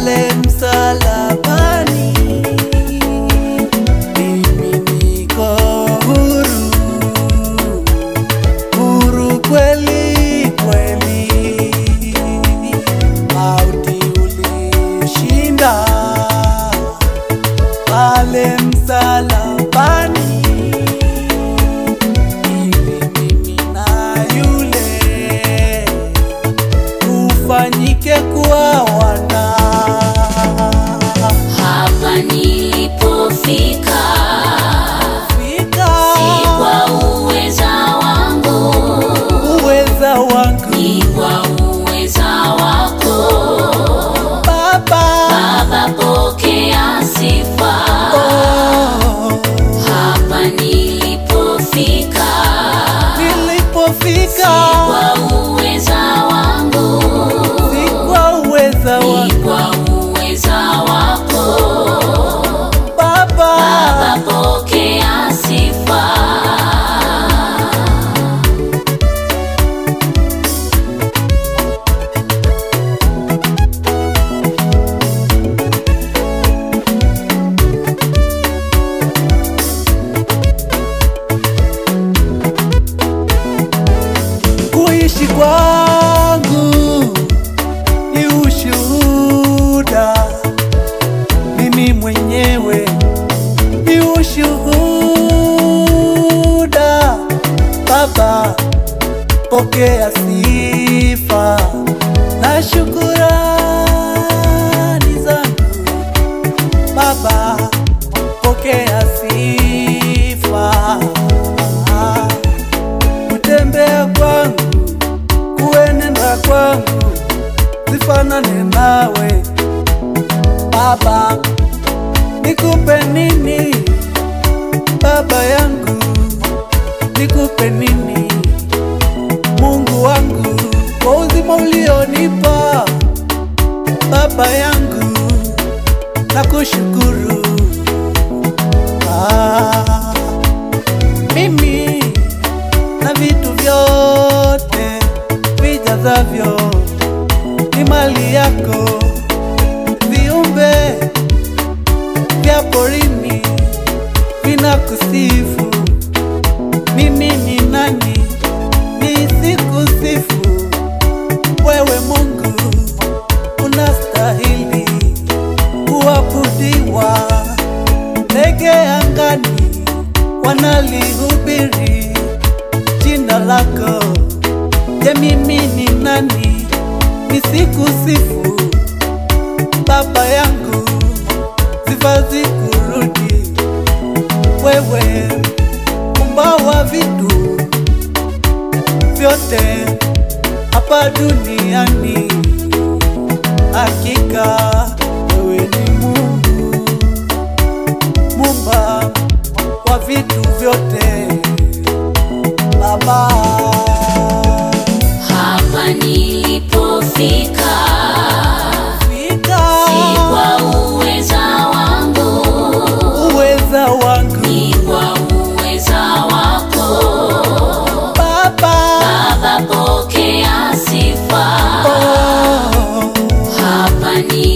pale msalabani, mimi niko huru, huru kweli kweli. Mauti ulishinda pale msalabani, ili mimi na yule ufanyike kuwa wana. Hapa nilipofika Fika si kwa uweza wangu, uweza wangu ni kwa uweza wako. Baba, Baba, pokea sifa. oh, Hapa nilipofika nilipofika si kwa uweza wangu, si kwa uweza ni wangu kwa uweza wako. Baba, Baba, pokea sifa. kuishi kwangu ni ushuhuda, mimi mwenyewe ni ushuhuda. Baba, pokea sifa na shukurani zangu. Baba, pokea sifa kutembea kwangu, kuenenda kwangu, zifanane nawe Baba. Nikupe nini Baba yangu, nikupe nini Mungu wangu, kwa uzima ulionipa Baba yangu, nakushukuru ah, mimi na vitu vyote vijazavyo ni mali yako, viumbe vya porini vinakusifu. Mimi ni nani nisikusifu? Wewe Mungu unastahili kuabudiwa. Ndege angani wanalihubiri jina lako. Je, mimi ni nani nisikusifu? Baba yangu, sifa zikurudi wewe, umbawa vitu vyote hapa duniani. Hakika wewe ni Mungu, mumba wa vitu vyote Baba. Hapa nilipofika Fika si kwa uweza wangu, uweza wangu ni kwa uweza wako. Baba, Baba, pokea sifa. oh, Hapa nilipofika